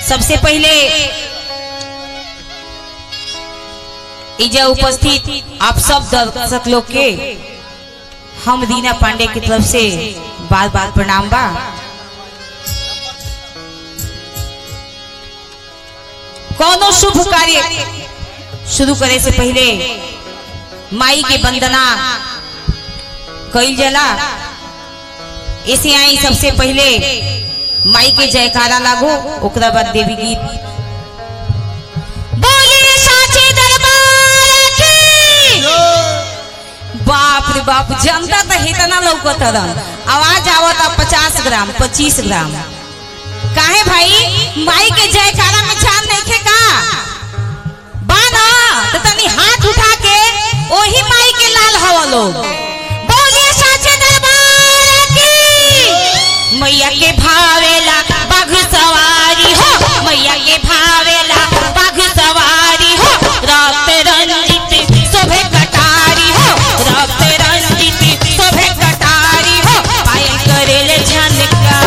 सबसे पहले इजा उपस्थित आप सब दर्शक लोग के हम दीना पांडे की तरफ से बार बार प्रणाम बा कोनो शुभ कार्य शुरू करे से पहले माई के वंदना कईल जाला ऐसे आई सबसे पहले माई के जयकारा लागो ओकरा बाद देवी गीत बोलिए साचे दरबार की बाप रे बाप जनता तो इतना लौकत रहा आवाज आवता पचास ग्राम पच्चीस ग्राम काहे भाई माई के जयकारा में जान नहीं खे का बाना तो तनी हाथ उठा के ओही माई के लाल हवा लोग बोलिए साचे दरबार की मैया के भावेला बाघ सवारी हो मैया के भावेला बाघ सवारी हो रात रंजित शोभे कटारी हो रात रंजित शोभे कटारी हो पायल करेले झनका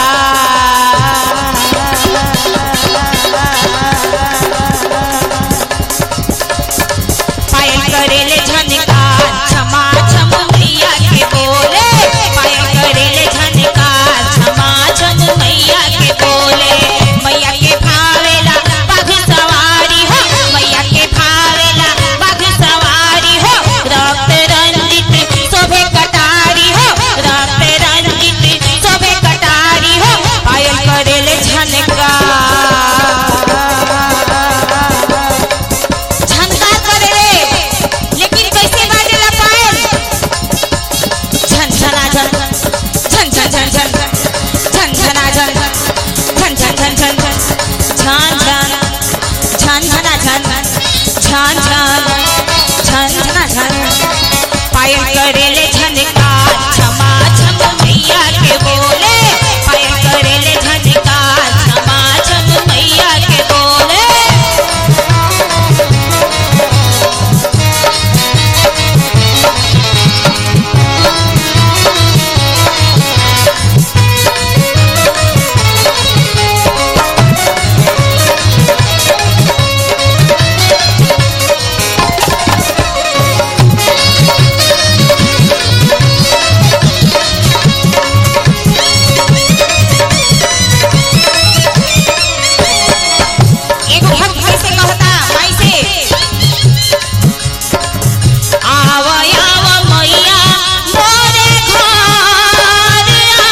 पायल करेले झनका क्षमा छम मैया के बोले पायल करेले झनका क्षमा छम मैया के बोले मैया के भावेला बाघ सवारी हो मैया के भावेला बाघ सवारी हो रक्त रंजित शोभे कटारी हो रक्त रंजित शोभे कटारी हो पायल करेले झनका झनकार करे रे लेकिन कैसे बाजेला पायल झन झना झन झन झन झन झन झन झना झन झन झन झन झन झन झन झन झन झना झन झन झन झन झना झन पायल करेले झनकार क्षमा छम मैया के बोले पायल करेले झनकार क्षमा छम मैया के बोले एगो भक्त कैसे कहता माई से आव आव मैया मोरे घर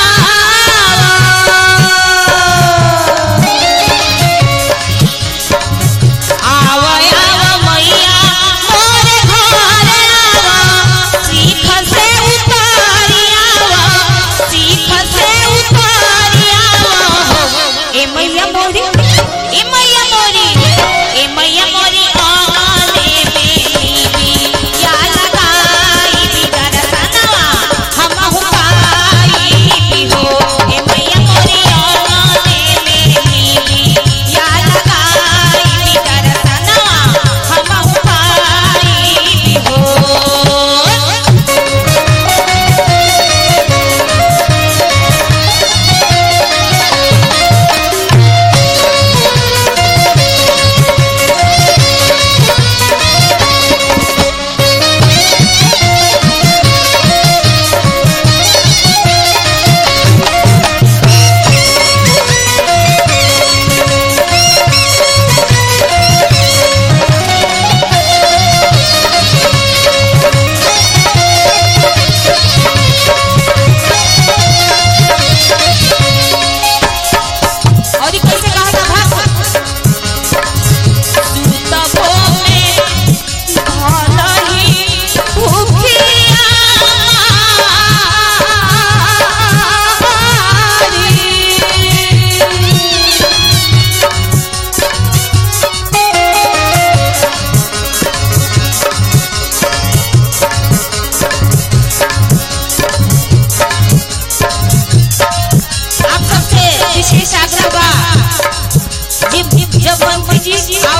आव आव मैया मोरे घर आव सीख से उतारी आव सीख से उतारी आव ए मैया मोरी ए मैया मोरी ए मैया मोरी आने में या लगाई बिगर सनवा हम हुकाई भी हो ए मैया मोरी आने में या लगाई बिगर सनवा हम हुकाई भी हो और ये कैसे कहा था भक्त सुतबो में भलही भूखिया आप सबसे विशेष आग्रह बा जब जब मंत्री जी